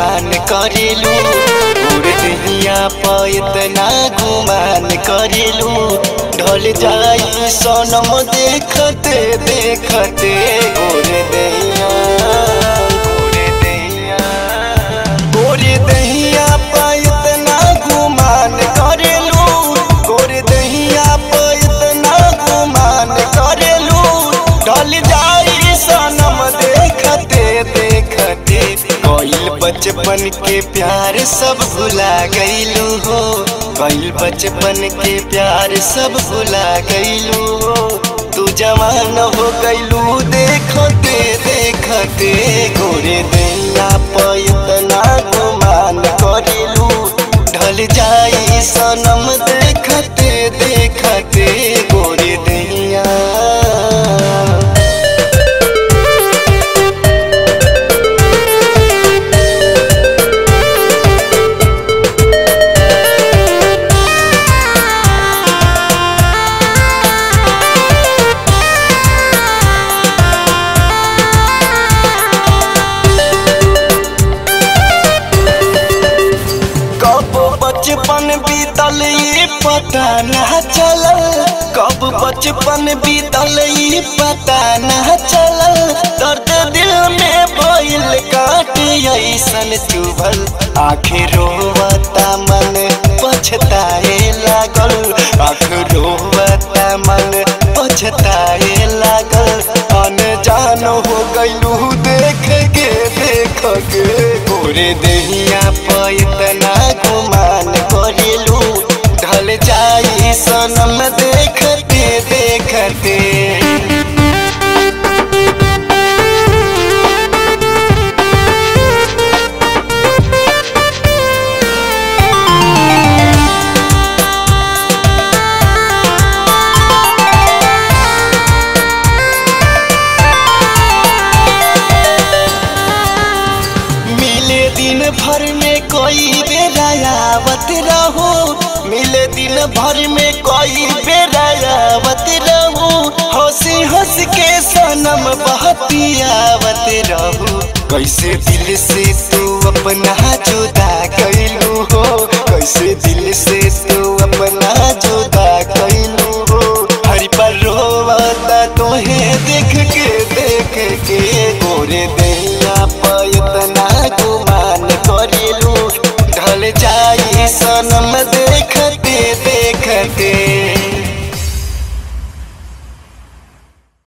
गुमान करेलू उड़ दहिया पर इतना गुमान करेलू ढल जाई सोनम देखते देखते गोरे दहिया गोरे दहिया गोरे दहिया पर इतना गुमान करेलू गोरे दहिया पर इतना गुमान करेलू ढल जाई सनम देखते देखते कईल बचपन के प्यार सब भुला गईलू हो कईल बचपन के प्यार सब भुला गईलू हो तू जवान हो गईलू देखते देखते गोरे दैया पर इतना गुमान करेलू ढल जाई सनम देखते देखते गोरे दैया कब बचपन बीतल ये पता न चलल कब बचपन बीतल ये पता न चलल दर्द दिल में भइल काट ऐसन चुभल आखिर रोवता मन पछताए लागल आखिर रोवता मन पछताए लागल अनजान हो गइलू देख के देख के गोरे दहिया पर इतना गुमान करेलू ढल जाई सनम देखते देखते मिले दिन भर में कोई बेरायावत रहो मिले दिन भर में कोई बेरायावत रहो हंसी हंस के सनम बहतियावत रहो कैसे दिल से तू अपना जुदा कैलू हो कैसे दिल से तू अपना जुदा कैलू हो हरी पर रोवता तोहे देख के देख के गोरे दैया पर इतना गुमान करेलू ढल जाई सनम